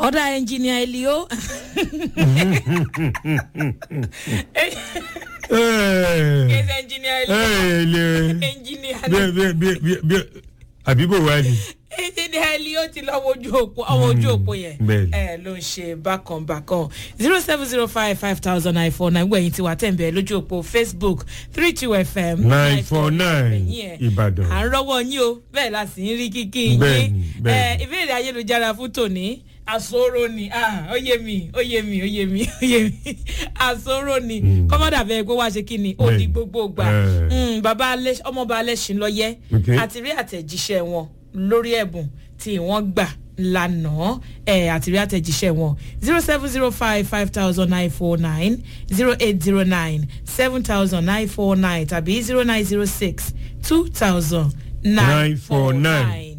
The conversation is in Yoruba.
ọ̀dà ẹnjìnìà elio kẹsẹ̀ ẹnjìnìà elio ẹnjìnìà àbíbò wa ni. ẹnjìnìà elio ti lọ wojú òpó ọwọ́ ojú òpó yẹn bẹ́ẹ̀ni. ẹ ló ń ṣe bákan bákan zero seven zero five five thousand nine four nine gbẹ̀yìn tí wà tẹ̀m̀bẹ̀ lójú òpó facebook three two fm nine four nine ẹ̀yìn ẹ̀ ìbàdàn. à ń rọ́wọ́ yín o bẹ́ẹ̀ la sì ń rí kíkí yín Bẹ́ẹ̀ni, ẹ bẹ́ẹ̀ni. ìbéèrè ayélujára fún tòní àsọ̀rọ̀ ni ah, ó yé mi ó yé mi ó yé mi ó yé mi àsọ̀rọ̀ ni Mm. kọ́mọ́dà bẹ́ẹ̀ pé wá ṣe kí ni ó di Bẹ́ẹ̀ni. gbogbo gbà Eh. Mm, bàbá Alẹ́- ọmọọba alẹ́sìn lọ́yẹ́ Okay. àti rí àtẹ̀jíṣẹ́ wọn lórí ẹ̀bùn tí wọ́n gbà lánàá ẹ̀ àti rí àtẹ̀jíṣẹ́ wọn zero seven zero five five thousand nine four nine zero eight zero nine seven thousand nine four nine tàbí zero nine zero six two thousand nine four nine.